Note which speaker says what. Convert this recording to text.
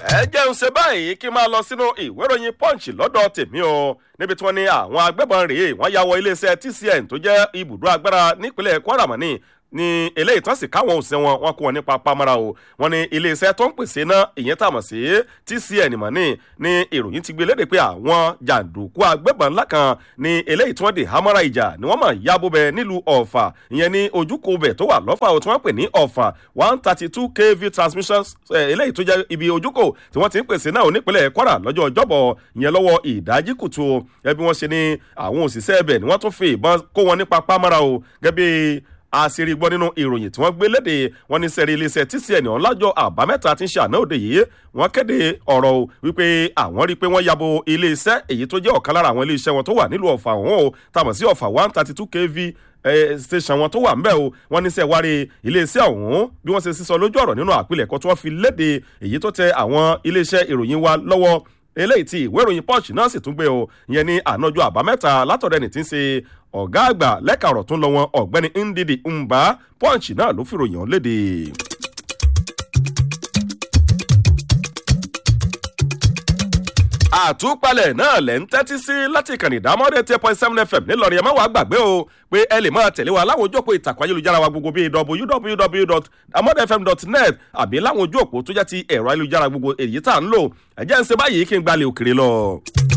Speaker 1: ẹ jẹun ṣe báyìí kí n máa lọ sínú ìwé ìròyìn punch lọ́dọ̀ tèmi o níbi tí wọ́n ní àwọn agbébọn rèé wọ́n ya wọ iléeṣẹ́ tcn tó jẹ́ ibùdó agbára nípínlẹ̀ kwara mọ́ ní ní eléyìí tán sì káwọn òsín wọn wọn kó wọn nípa pamara o wọn ní iléeṣẹ́ tó ń pèsè náà ìyẹn tàmọ̀ sí tcn mọ̀ ní ní ìròyìn ti gbé léde pé àwọn jàǹdùkú agbébọn ńlá kan ní eléyìí tí wọ́n dè hámọ́ra ìjà ni wọ́n mọ̀ yábò bẹ nílùú ọ̀fà ìyẹn ní ojúkò bẹ̀ tó wà lọ́fà o tí wọ́n pè ní ọ̀fà one thirty two kv transmission eléyìí tó jẹ́ ibi ojúkò tí wọ́n ti ń pèsè náà onípínlẹ̀ kwara lọ́jọ́ ọjọ́bọ̀ ìyẹn lọ́wọ́ ìdájí kùtù ẹbí wọn ṣe ní àwọn òṣìṣẹ́ ẹbẹ̀ ni wọ́n tún fi ìbọn kó wọn nípa pamara o gẹ́gẹ́ àṣírí gbọ́ nínú ìròyìn tí wọ́n gbé léde wọn ní sẹ́rí iléeṣẹ́ tcn ọ̀làjọ àbámẹ́ta tí ń ṣe àná òde yìí wọ́n kéde ọ̀rọ̀ o wípé àwọn rí i pé wọ́n yabo iléeṣẹ́ èyí tó jẹ́ ọ̀kan lára àwọn iléeṣẹ́ wọn tó wà nílùú ọ̀fà ọ̀hún o tàmọ̀ sí ọ̀fà one thirty two kv station wọn tó wà ńbẹ o wọn ní sẹ wárí iléeṣẹ́ ọ̀hún bí wọ́n ṣe sísọ lójú ọ̀rọ̀ nínú àpilẹ̀kọ tí wọ́n fi léde èyí tó tẹ àwọn iléeṣẹ́ ìròyìn wa lọ́wọ́ eléyìí tí ìwé ìròyìn punch náà sì tún gbé o ìyẹn ní ànájọ àbámẹ́ta látọ̀rẹ́ ní ti ń ṣe ọ̀gá àgbà lẹ́ka ọ̀rọ̀ tó ń lọ wọn ọ̀gbẹ́ni ndidi mba punch náà ló fìròyìn ọ̀hún léde. àtúpalẹ̀ náà lẹ̀ ń tẹ́tí sí láti ìkànnì ìdámọ́dé ten point seven fm nílọrin ẹ má wàá gbàgbé o pé ẹ lè máa tẹ̀lé wa láwọn ojú òpó ìtàkùn ayélujára wa gbogbo bíi www.amodfm.net àbí láwọn ojú òpó tó jẹ́ ti ẹ̀rọ ayélujára gbogbo èyí tá à ń lò ẹ̀jẹ̀ ń ṣe báyìí kí n gbalẹ̀ òkèrè lọ.